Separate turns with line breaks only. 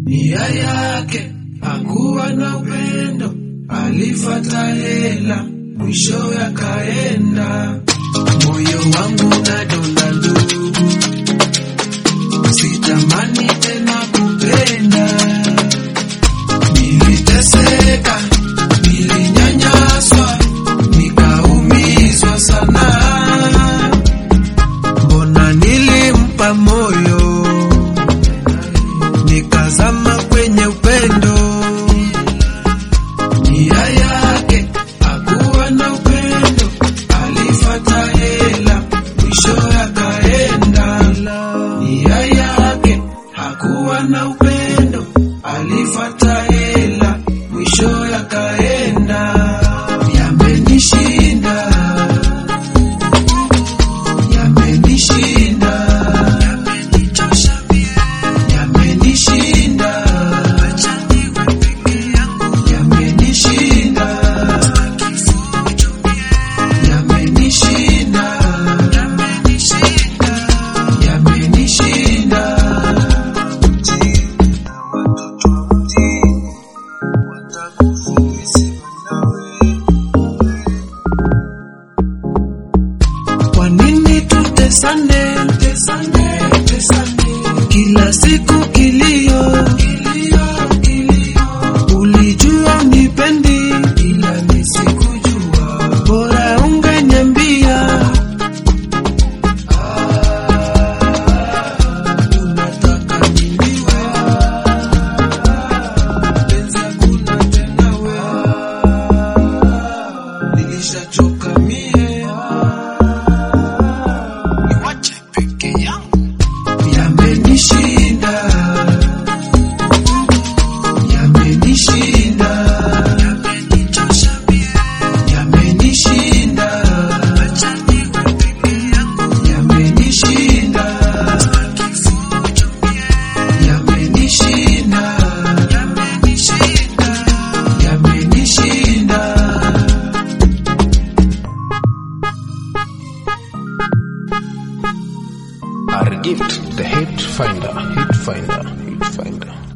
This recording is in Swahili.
nia yake hakuwa na upendo, alifata hela, mwisho yakaenda. Moyo wangu unadonda ndugu, sitamani tena kupenda. Niliteseka, nilinyanyaswa, nikaumizwa sana. Mbona nilimpa moyo, nikazama kwenye upendo. Nia yake hakuwa na upendo, alifata hela, mwisho yakaenda. Nia yake hakuwa na upendo, alifata hela, mwisho yakaenda. Yamenishinda, yamenishinda, yamenichosha mie, yamenishinda, acha niwe peke yangu, yamenishinda, yamenishinda, yamenishinda, yamenishinda. Watoto wa mjini watakufundisha nawe Kwa nini tutesane, tesane, tesane, kila siku kilio, kilio, kilio. Ulijua unipendi, ila nisikujua, bora ungeniambia. Ah, unataka niniwe, penzi hakuna tena we, nilishachoka mie niwache peke yangu. Yamenishinda, yamenishinda, yamenichosha mie, yamenishinda, acha niwe peke yangu. Yamenishinda, kifujo mie, yamenishinda, yamenishinda, yamenishinda.
Our gift, the hit finder, hit finder, hit finder.